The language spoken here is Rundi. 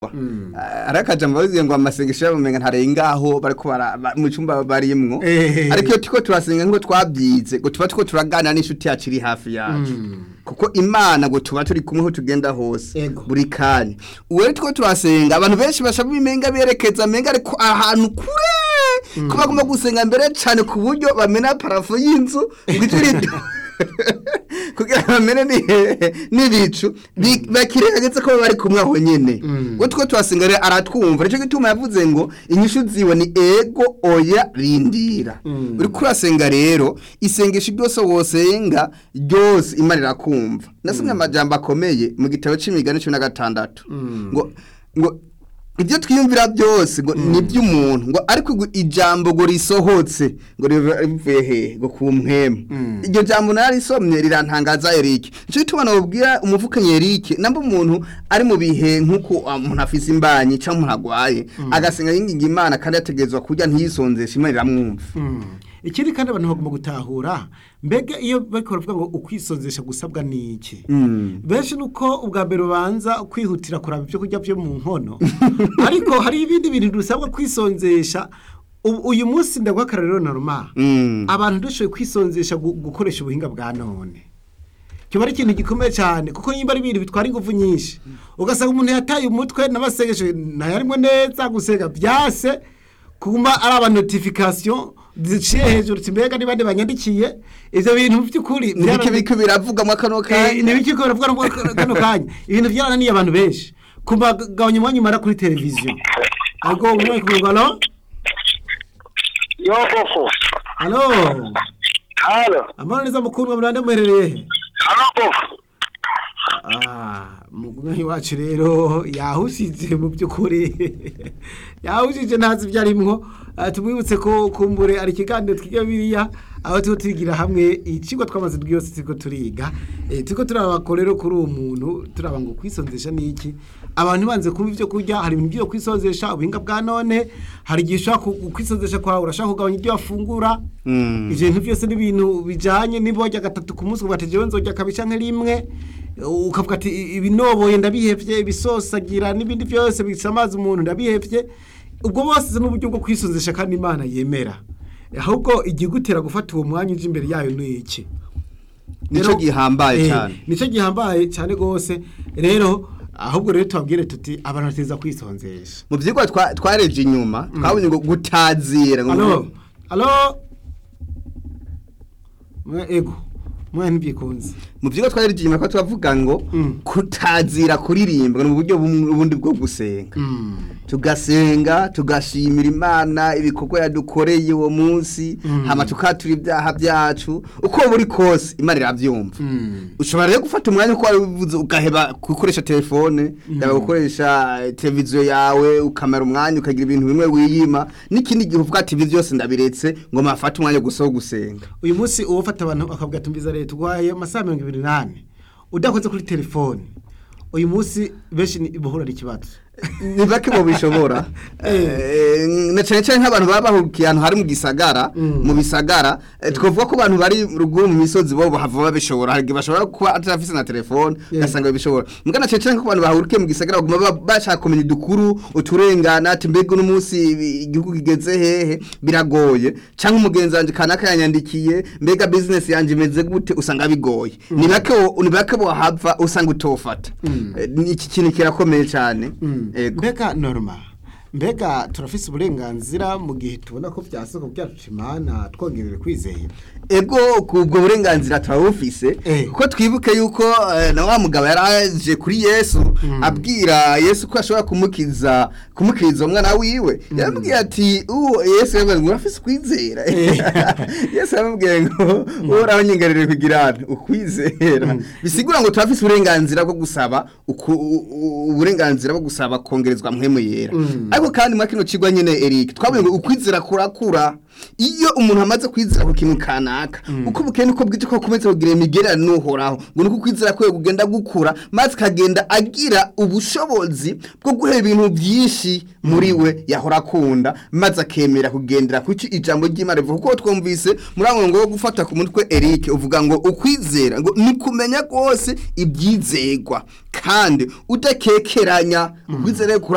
kumva hari akajambo bavuze ngo amasengesho yabo umenga ntarengaho bariko bara- ba- mu cyumba barimwo Eh. ariko iyo turiko turasenga ngo twabyize ngo tuba turiko turaganira n'inshuti yacu iri hafi yacu kuko imana ngo tuba turi kumwe aho tugenda hose Ego. buri kanya ubu rero turiko turasenga abantu benshi bashaka imenga berekeza menga ariko ahantu kure ko bagomba gusenga mbere cyane ku buryo bamena parafo y'inzu ngo ijwi ridu kugira ngo bamene ni- n'ibicu bi- bakiregetse ko bari kumwe aho nyene ngo two twasenga rero aratwumva nicyo gituma yavuze ngo inyishu ziwe ni ego oya rindira uri kurasenga rero isengesho ryose wosenga ryose imana irakumva nasomye amajambo akomeye mu gitabo c'imigani cumi na gatandatu ngo ngo ibyo twiyumvira byose ngo ni iby'umuntu ngo ariko ngo ijambo ngo risohotse ngo riva- rivuye hehe ngo ku mpwemu iryo jambo narisomye rirantangaza Eric nicyo gituma nababwira umuvukanyi Eric namba umuntu ari mu bihe nk'uko ah, umuntu afise imbanyi cyangwa umuntu agwaye agasenga yinginga imana kandi yategerezwa kurya ntiyisonzeshe imana iramwumva ikindi kandi abantu bagomba gutahura mbega iyo bariko baravuga ngo ukwisonzesha gusabwa ni iki Mm. benshi ni uko ubwa mbere ubanza kwihutira kuraba ibyo kurya byo mu nkono ariko hari ibindi bintu dusabwa kwisonzesha Ubu- uyu munsi ndaguha akarorero normal Mm. abantu dushoboye kwisonzesha gu- gukoresha ubuhinga bwa none kiba ari ikintu gikomeye cyane kuko nimba ari ibintu bitwara ingufu nyinshi ugasanga umuntu yataye umutwe n'amasengesho ntayarimwe neza gusenga byase kuma ari aba notification ziciye hejuru uti mbega niba banyandikiye ivyo bintu by'ukuri nibiki biki biravugamo kano kanya nibiki ko baravuga ngo kano kanya ibintu byarananiye abantu benshi kubagabanya umwanya umara kuri televiziyo ariko umwe ku ngano Yo koko. halo Halo. amahoro neza mukundwa murande muherereye he Halo koko. Ah, mugumyi wacu rero yahushije mu by'ukuri yahushije ntazi ibyo arimwo Ah, tumwibutse ko kumbure ari ikiganiro twiga biriya aho turiko turigira hamwe ikigo twamaze rwose turiko turiga Eh, turiko turaba ko rero kuri uwo muntu turaba ngo kwisonzesha ni iki abantu banze kumva ibyo kurya hari ibintu byo kwisonzesha ubuhinga bwa none hari igihe ushaka ku- kwisonzesha kwawe urashaka kugabanya ibyo wafungura Mm. ivyo bintu byose ni ibintu bijanye niba warya gatatu ku munsi uvuga ati jewe nzorya kabiri canke rimwe ukavuga ati "I- ibinoboye ndabihevye ibisosagira n'ibindi byose bisamaza umuntu ndabihevye ubwo bose ni uburyo bwo kwisonzesha kandi imana yemera ahubwo igigutera gufata uwo mwanya uje imbere yayo ni iki Nico Rero- gihambaye eh, cyane. nico gihambaye cyane gose rero ahubwo rero tubabwire tuti abantu bateza kwisonzesha mu byigwa twa- twareje inyuma twabonye ngo gutazira ngo alo alo mwe ego mwe ntibyikunze mu byigwa twareje inyuma ko twavuga ngo Mm. kutazira kuririmba ni uburyo bumwe ubundi bwo gusenga tugasenga tugashimira imana ibikorwa yadukoreye uwo munsi hama tukatura ibyaha byacu uko buri kose imana irabyumva ushobora rero gufata umwanya uko wari ubivuze ugaheba gukoresha telefone yaba gukoresha eh, televiziyo yawe ukamara umwanya ukagira ibintu bimwe wiyima n'ikindi gihe uvuga ati ibi byose ndabiretse ngo mafate umwanya gusa wo gusenga uyu munsi uwo ufata abantu akavuga tumbiza leta urwaye amasaha mirongo ibiri n'ane udakoze kuri telefone uyu munsi benshi ni- bahura n'ikibazo ni bake mu bishobora Eh, na cyane cyane nk'abantu baba bahugiye ahantu hari mu gisagara mu bisagara eh, twavuga ko abantu bari ruguru mu misozi bo bahava babishobora hari igihe bashobora kuba atarafise na telefone Yeah. ugasanga babishobora mbwa na cyane cyane ko abantu bahurikiye mu gisagara baguma ba- bashaka kumenya udukuru uturengana ati mbega uno munsi ibi- igihugu kigeze hehe biragoye cyangwa umugenzi wanje kanaka yanyandikiye mbega business yanje imeze gute usanga bigoye ni bake wo- ni bake bohava usanga utofata Eh, ni iki kintu kirakomeye cyane Ego. mbega norma mbega turafise uburenganzira mu gihe tubona ko byasoko byacu imana twongerere kwizera ego kubwo burenganzira turabufise Eh. kuko twibuke yuko eh, na wa mugabo yaraje kuri yesu abwira yesu ko ashobora kumukiza kumukiriza umwana wiwe yaramubwiye ati uwo yesu yaravuze ngo urafise ukwizera yesu yaramubwiye ngo uhoraho nyigarire kugira hano ukwizera bisigura ngo turafise uburenganzira bwo gusaba uku- u- u- uburenganzira bwo gusaba kongerezwa mpwemu yera ariko kandi muri kino kigwa nyine Eric twabonye ngo ukwizera kurakura iyo umuntu amaze kwizera ku kintu kanaka uko bukeye niko bwije ko akomeza kugira imigererano n'uhoraho ngo nuko ukwizera kwe kugenda gukura maze akagenda agira ubushobozi bwo guhera ibintu byinshi muri we yahora akunda maze akemera kugendera ku ijambo ry'imana rivuga kuko twumvise muri abo ngo wo gufata ku mutwe Eric uvuga ngo ukwizera ngo ni kumenya rwose ibyizegwa kandi udakekeranya ukwizera kuri